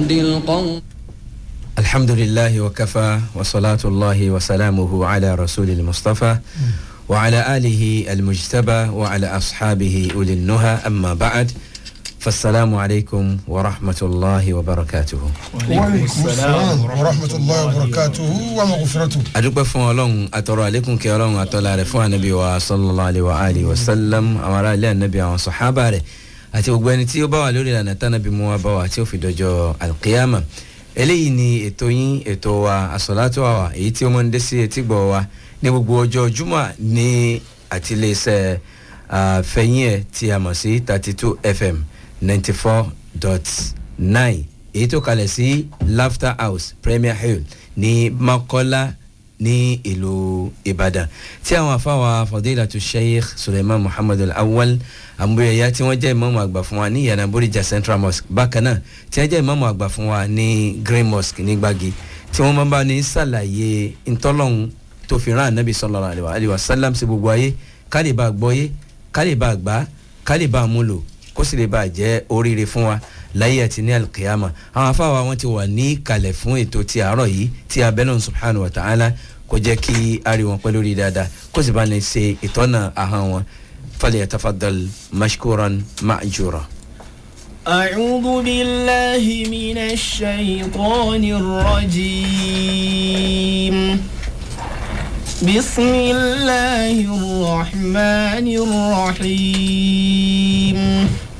يهدي القوم الحمد لله وكفى وصلاة الله وسلامه على رسول المصطفى وعلى آله المجتبى وعلى أصحابه أولي النهى أما بعد فالسلام عليكم ورحمة الله وبركاته وعليكم السلام ورحمة الله وبركاته ومغفرته adúpẹ́ fún ọlọ́run àtọ̀rọ̀ àlékún kí ọlọ́run àtọ́lá rẹ̀ fún ànábì wa sallallahu alayhi wa alihi wa sallam àwọn ará ilé ànábì àwọn sọ̀hábà rẹ̀ àti gbogbo ẹni tí ó bá wà lórí ìlànà tánàbí mu wa bá wà tí ó fi dọjọ́ alqiyama eléyìí ni ètò yín ètò wa àsọ̀látò àwà èyí tí ó mọ̀ ń dé sí etí gbọ̀ wa ní gbogbo ọjọ́ júmọ̀ ní àtiléeṣẹ́ fẹ̀yìn ẹ̀ tí a mọ̀ sí thirty two fm ninety four dot nine èyí tó kalẹ̀ sí laughter house premier hill ní makola ní ìlú ìbàdàn tí àwọn afáwa fadilatu sheikh suleiman muhammad al-awwal amúyẹyà tí wọ́n jẹ́ ìmọ̀mù àgbà fún wa ní yàrá bóríjà central mosque bákan náà tí wọ́n jẹ́ ìmọ̀mù àgbà fún wa ní green mosque ní gbági tí wọ́n máa bá ní sàlàyé ntọ́lọ́hún tó fi rán anabi sallallahu alayhi wa sallam sí gbogbo ayé ká lè bá gbọ́yé ká lè bá gbá ká lè bá múlò kó sì lè bá jẹ́ oríire fún wa láyé àti ní alkiyama àwọn afáwa wọn ti wà ní kalẹ̀ fún ètò ti àárọ̀ yìí tí abẹ́lẹ́ subhanahu wa ta'ala kò jẹ́ kí ari wọn pẹ́ lórí dáadáa kó sì bá ní ṣe ìtọ́nà ahọ́n wọn falẹ̀ tafadal mashkuran ma'jura. أعوذ بالله من الشيطان الرجيم بسم الله الرحمن الرحيم